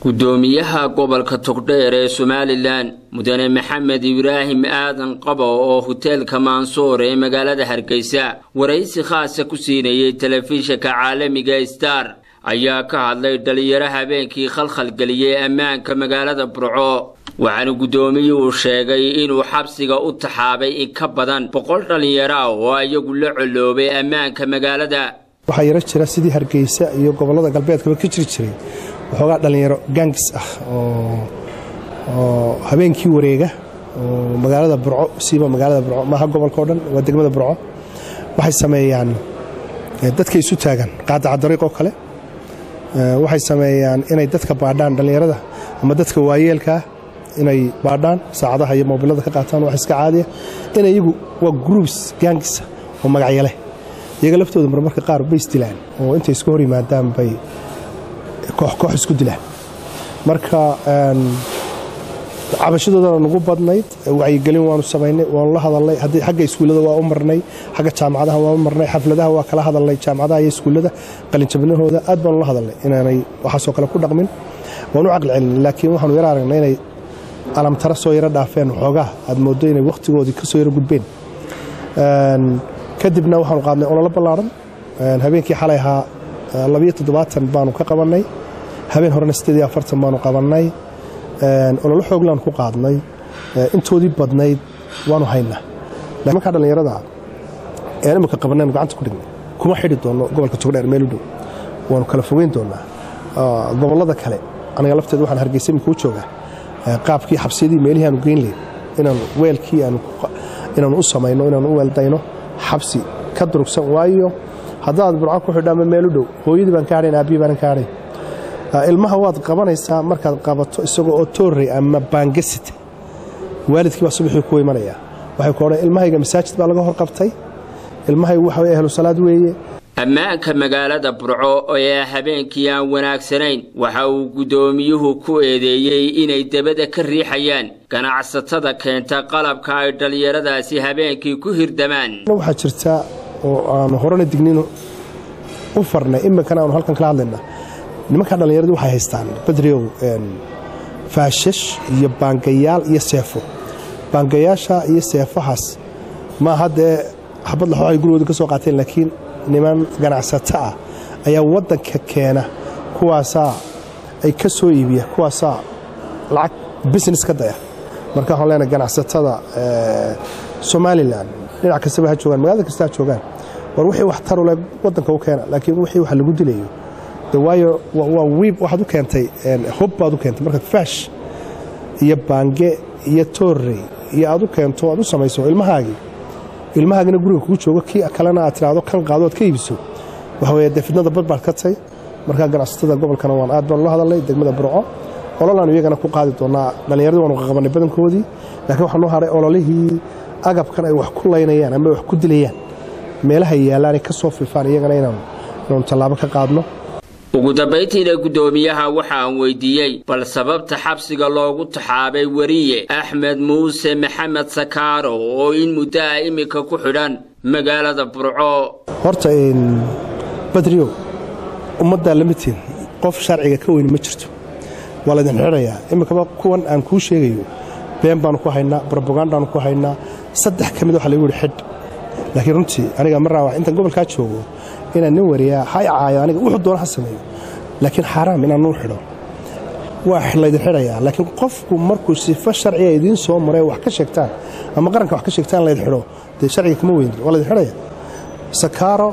gudoomiyaha gobolka togdheer ee somalilan mudane maxamed ibraahim aadan qabo oo hoteelka mansoor ee magaalada hargeysa waraysi khaasa ku siinayay telefishinka caalamiga star ayaa ka hadlay dhalinyaro habeenkii khalkhalgeliyey ammaanka magaalada burco waxaana guddoomiyuhu sheegay inuu xabsiga u taxaabay in ka badan boqol dhallinyaro ah oo iyagu la coloobay ammaanka magaalada waxaa yaro jira sidii hargeysa iyo gobollada galbeedkaba ka jiri jiray waxoogaa dhallinyaro gaangis ah oo habeenkii wareega oo magaalada burco siiba magaalada burco maaha gobolkao dhan waa degmada burco waxay sameeyaan dadka isu taagan qaadaca dariiq oo kale waxay sameeyaan inay dadka baadhaan dhallinyarada ama dadka waayeelkaa inay baadhaan saacadaha iyo moobilada ka qaataan wax iska caadiya in iyagu waa gruubs gaangisa oo magacyo leh iyaga laftooda marmarka qaar bay isdilaan oo intay iska hor yimaadaan bay koox koox isku dilaan marka cabashadoodana nagu badnayd wacyigelin waanu samaynay waanu la hadalnay haddii xagga iskuullada waa u marnay xagga jaamacadaha waa u marnay xafladaha waa kala hadalnay jaamacadaha iyo iskuullada qalinjabnahooda aad baanu la hadalnay inaanay waxaasoo kale ku dhaqmin waanu caqli celinay laakiin waxaanu yaro aragnay inay alamtara soo yaro dhaafeen waxoogaa aad mooddo inay wakhtigoodii ka soo yaro gudbeen kadibna waxaanu qaadnay ololo ballaaran habeenkii xalay ahaa labiyo toddobaatan baanu ka qabannay habeen horena siddeed iyo afartan baanu qabannay ololo xooglaan ku qaadnay intoodii badnayd waanu haynaa markaa dhallinyarada ean imika qabanaynu gacanta ku dhignay kuma xidhi doonno gobolka togdheer meel u dhow waanu kala fogeyn doonnaa gobollada kale aniga lafteeda waxaan hargeysa imika u joogaa qaabkii xabsiyadii meelihii aanu geyn leyn inaanu weelkii inaanu u samayno inaanu u weeldayno xabsi ka durugsan waayo haddaad burco ku xidho ama meel u dhow hooyadii baan ka hadhayn aabbihi baanan ka hadhayn ilmaha waad qabanaysaa markaad qabato isagoo oo toorrey ama baangasita waalidkii baa subaxii ku imanaya waxay ku odhan ilmahayga masaajid baa laga hor qabtay ilmahaygu waxa weye ahlu salaad weeye ammaanka magaalada burco ee habeenkii aan wanaagsanayn waxa uu guddoomiyuhu ku eedeeyey inay debada ka riixayaan ganacsatada keenta qalabka ay dhallinyaradaasi habeenkii ku hirdamaan waxaa jirta oo aanu horena dignin u farnay iminkana aanu halkan kala hadlayna nimankaa dhallinyaradu waxay haystaan badriow faashash iyo baangayaal iyo seefo baangayaasha iyo seefahaas maaha dee xabad laxoo ay gurigooda ka soo qaateen laakiin niman ganacsato ah ayaa waddanka keena kuwaasaa ay ka soo iibiya kuwaasaa lacag business ka daya marka waxaan leenahay ganacsatada somalilan dhinac kastaba ha joogaan magaalada kasta ha joogaan war wixii wax taru leh waddanka u keena laakiin wixii wax lagu dilayo de waayo waa wiib waxaad u keentay hub baad u keentay markaad faash iyo baange iyo toorrey iyo aad u keento aad u samayso ilmahaagii ilmahaagina guriga kugu joogo kii kalena aad tiraahdo kan qaado aad ka iibiso waxa weye dee fidnada bad baad ka tay markaa ganacsatada gobolkana waan aad baanu la hadalnay degmada burco ololaanu iyagana ku qaadi doonaa dhallinyaradii waanu qaqabannay badankoodii laakiin waxaa noo haray ololihii agabkan ay wax ku laynayaan ama ay wax ku dilayaan meelaha yaallaanay ka soo fifaan iyagana inaanu tallaabo ka qaadno ugu dambayntiina guddoomiyaha waxa aan weydiiyey bal sababta xabsiga loogu taxaabay weriye axmed muuse maxamed sakaaro oo in muddo ah iminka ku xidhan magaalada burco horta badriyo ummaddaa lamitiin qof sharciga ka weyni ma jirto waa laydin xidhayaa iminkaba kuwan aan kuu sheegayo been baanu ku haynaa brobagandaanu ku haynaa saddex ka mid waxa lagu yihi xidh laakiin runtii aniga ma raawac intaan gobolkaa joogo inaan nin wariyaa ha caayo aniga wuxuu doona ha sameeyo laakiin xaaraam inaan nuu xidho waa laydin xidhayaa laakiin qofku markuu sifo sharciga idiin soo maray wax ka sheegtaan ama qaranka wax ka sheegtaan laydin xidho dee sharciga kama weyn waa laydin xidhaya sakaaro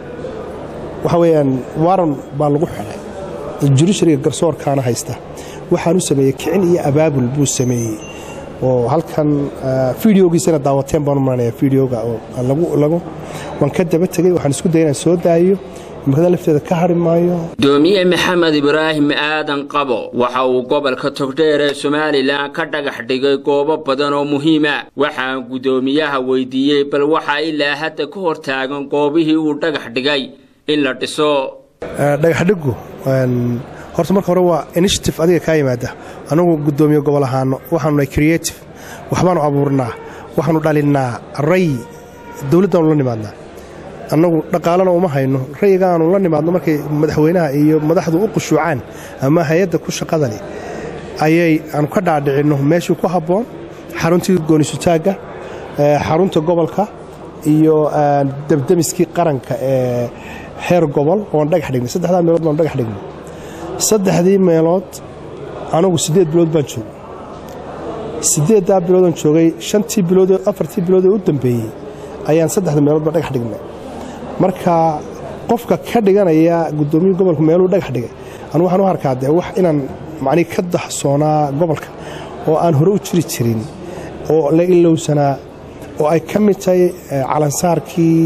waxa weeyaan waaran baa lagu xidhay jurishariga garsoorkaana haysta waxaanu sameeyey kicin iyo abaabul buu sameeyey oo halkan fideogiisana daawateen baanu maranaya fideoga oo waan ka daba tegey waxaan isku daya inaan soo daayo imikada lafteeda ka hari maayo gudoomiye maxamed ibraahim aadan qabo waxa uu gobolka togdheer ee somalilan ka dhagax dhigay goobo badan oo muhiima waxaan guddoomiyaha weydiiyey bal waxaa ilaa hadda ka hor taagan goobihii uu dhagax dhigay in la dhiso dhagaxdhigu horta marka hore waa initiative adiga kaa yimaada anagu guddoomiye gobol ahaano waxaanu nahay creative waxbaanu abuurnaa waxaanu dhalinnaa ray dowladdaanu la nimaadnaa annagu dhaqaalana uma hayno rayiga aanu la nimaadno markay madaxweynaha iyo madaxdu u qushuucaan ama hay-adda ku shaqadani ayay aanu ka dhaadhicinno meeshii ku habboon xaruntii goonisutaagga xarunta gobolka iyo debdemiskii qaranka ee heer gobol oon dhagax dhignay saddexdaa meelood baan dhagax dhignay saddexdii meelood anugu siddeed bilood baan joogay siddeeddaa biloodaan joogay shantii bilood afartii bilood ee u dambeeyey ayaan saddexda meeloodba dhagax dhignay marka qofka ka dhiganaya guddoomiya gobolka meeluu dhagax dhigay anu waxaan u arkaa dee wax inaan macnii ka daxsoonaa gobolka oo aan hore u jiri jirin oo la ilowsanaa oo ay ka mid tahay calansaarkii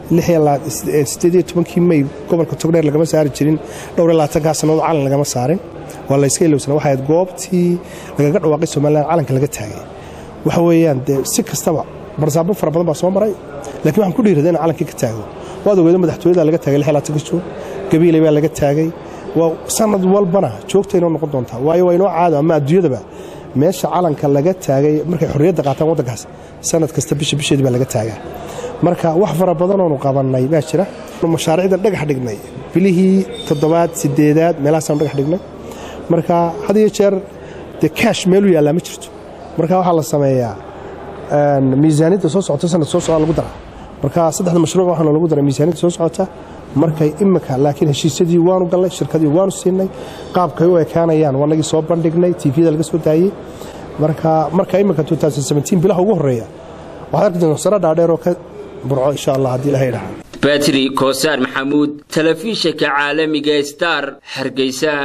kii may gobolka togdheer lagama saari jirin dhowrlaatankaa sannadood calan lagama saarin waa layska ilowsanaa waxay ahayd goobtii lagaga dhawaaqay somalilan calanka laga taagay waxa weeyaan dee si kastaba barsaabo fara badan baa soo maray lakiin waxaan ku dhiirada in calankii ka taago waad ogeeda madaxtooyada laga taagay juun gabiiley baa laga taagay sanad walbana joogta inoo noqon doontaa waayo waa inoo caado ama adduunyadaba meesha calanka laga taagay markay xorriyadda qaataan waddankaas sanad kasta bisha bisheedi baa laga taagaa marka wax fara badanoonu qabannay baa jira mashaariicdan dhagax dhignay bilihii toddobaad sideedaad meelahaasaan dhagax dhignay marka had iyo jeer dee kaash meeluu yaallaa ma jirto marka waxaa la sameeyaa miisaaniyadda soo socota sanad soo socda lagu daraa marka saddexda mashruuc waxaana lagu daray miisaaniyadda soo socota markay imika laakiin heshiisyadii waanu gallay shirkadii waanu siinay qaabkay u ekaanayaan waanagii soo bandhignay tvda laga soo daayey marka marka imika bilaha ugu horeeya waxaad arki doontaa sare dhaadheer oo ka burco insha allah haddii ilahay dhaha batri koosaar maxamuud telefishinka caalamiga star hargeysa